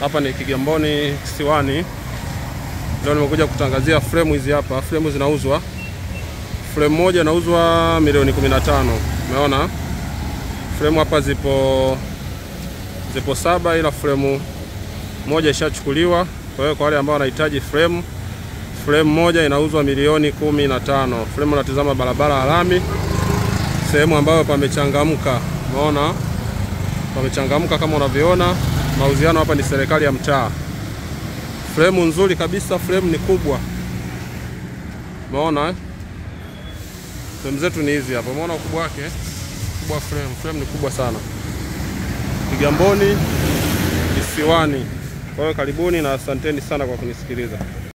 Hapa ni Kigamboni Kisiwani. Leo nimekuja kutangazia fremu hizi hapa. Fremu zinauzwa, fremu moja inauzwa milioni 15. Umeona fremu hapa zipo zipo saba, ila fremu moja ishachukuliwa. Kwa hiyo kwa wale ambao wanahitaji fremu, fremu moja inauzwa milioni kumi na tano. Fremu natizama barabara ya lami, sehemu ambayo pamechangamka. Umeona pamechangamka kama unavyoona. Mauziano hapa ni serikali ya mtaa. Fremu nzuri kabisa, fremu ni kubwa. Umeona eh? Fremu zetu ni hizi hapa. Umeona ukubwa wake? Kubwa fremu. Fremu ni kubwa sana. Kigamboni Kisiwani. Kwa hiyo karibuni na asanteni sana kwa kunisikiliza.